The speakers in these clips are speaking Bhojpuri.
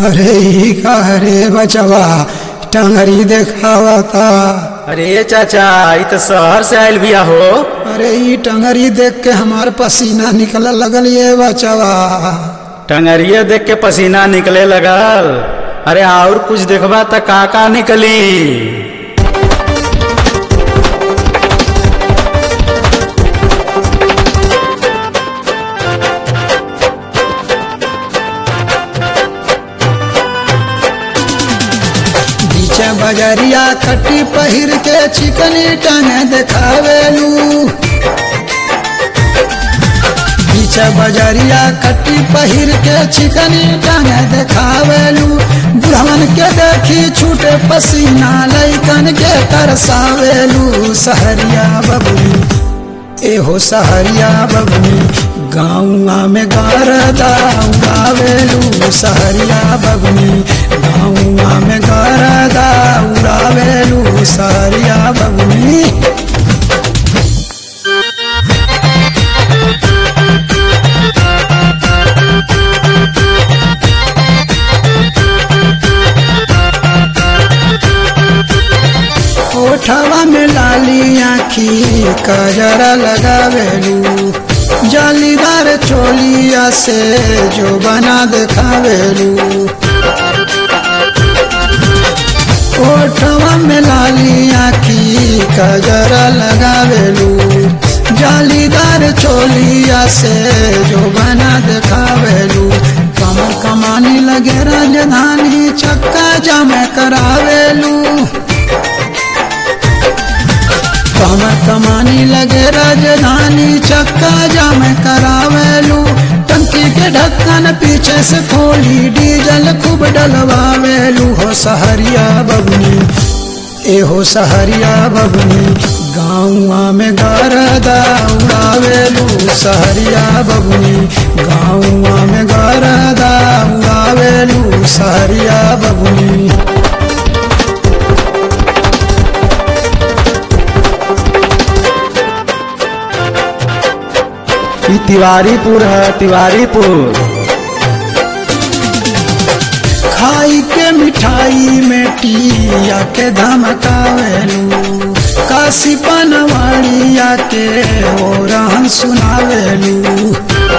अरे ई का रे बचवा टंगरी देखावता अरे चाचा ई तो शहर से आयल बिया हो अरे ई टंगरी देख के हमार पसीना निकल लगल ये बचवा टंगरिया देख के पसीना निकले लगल अरे और कुछ देखबा त का का निकली बीचे बजरिया कट्टी पहिर के चिकनी टंगे देखावेलू बीचे बजरिया कट्टी पहिर के चिकनी टंगे देखावेलू बुढ़वन के देखी छूटे पसीना लैकन के तरसावेलू सहरिया बबुनी एहो सहरिया बबुनी गाँवा में गरदा उड़ावेलू सहरिया बबुनी गाँवा में गरदा उड़ावेलू सहरिया बबुनी ओठवा में लाली आखी कजरा लगावेलू जालीदार चोलिया से जो बना देखावेलू ओठवा में लाली आखी कजरा लगावेलू जालीदार चोलिया से जो बना देखावेलू कमर कमानी लगे राजधानी चक्का जमे करावेलू कमर कमानी लगे राजधानी चक्का जाम करावेलू टंकी के ढक्कन पीछे से खोली डीजल खूब डलवावेलू हो सहरिया बबनी ए हो सहरिया बबनी गाँवा में गरदा उड़ावेलू सहरिया बबनी गाँवा में गरदा उड़ावेलू सहरिया बबनी ई तिवारीपुर है तिवारीपुर खाई के मिठाई में टिया के धमकावेलू काशी पनवाड़िया के ओ रहन सुनावेलू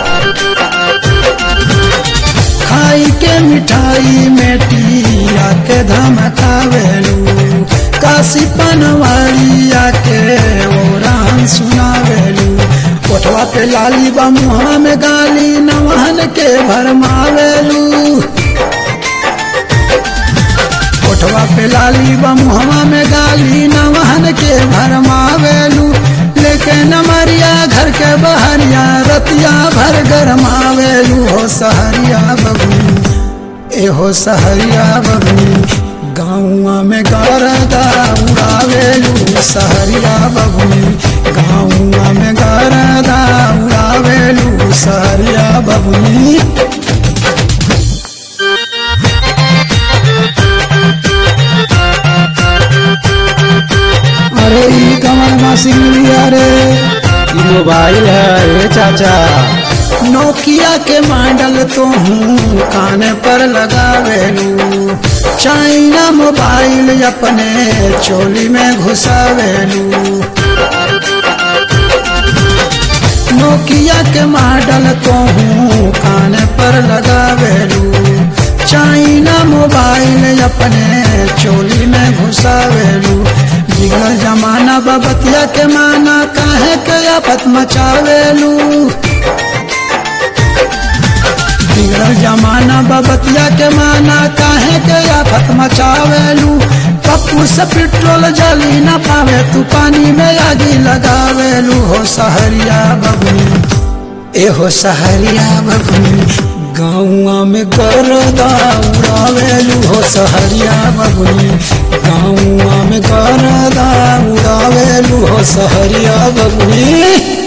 खाई के मिठाई में टिया के धमकावेलू काशी पनवाड़िया के ओ रहन सुनावेलू कोठवा पे लाली बा मुहा में गाली नवहन के भरमावेलू कोठवा पे लाली बा मुहवा में गाली नवहन के भरमावेलू लेके नमरिया घर के बहरिया रतिया भर गरमावेलू हो सहरिया बबनी ए हो सहरिया बबनी गाँवा में गरदा उड़ावेलू सहरिया बबनी गाँवा में गरदा उड़ावेलू सहरिया बबनी अरे ई कमर मासी मिलिया रे ई मोबाइल है ए चाचा नोकिया के मॉडल तो हूँ कान पर लगावेलू चाइना मोबाइल अपने चोली में घुसावेलू नोकिया के मॉडल तो हूँ कान पर लगावेलू चाइना मोबाइल अपने चोली में घुसावेलू बिगड़ जमाना बबतिया के माना काहे के आफत मचावेलू बिगड़ जमाना बबतिया के माना काहे के आफत मचावेलू पप्पू से पेट्रोल जली न पावे तू पानी में आगी लगावेलू हो सहरिया बबनी ए हो सहरिया बबनी गाँवा में गरदा उड़ावेलू हो सहरिया बबनी गाँवा में गरदा उड़ावेलू हो सहरिया बबनी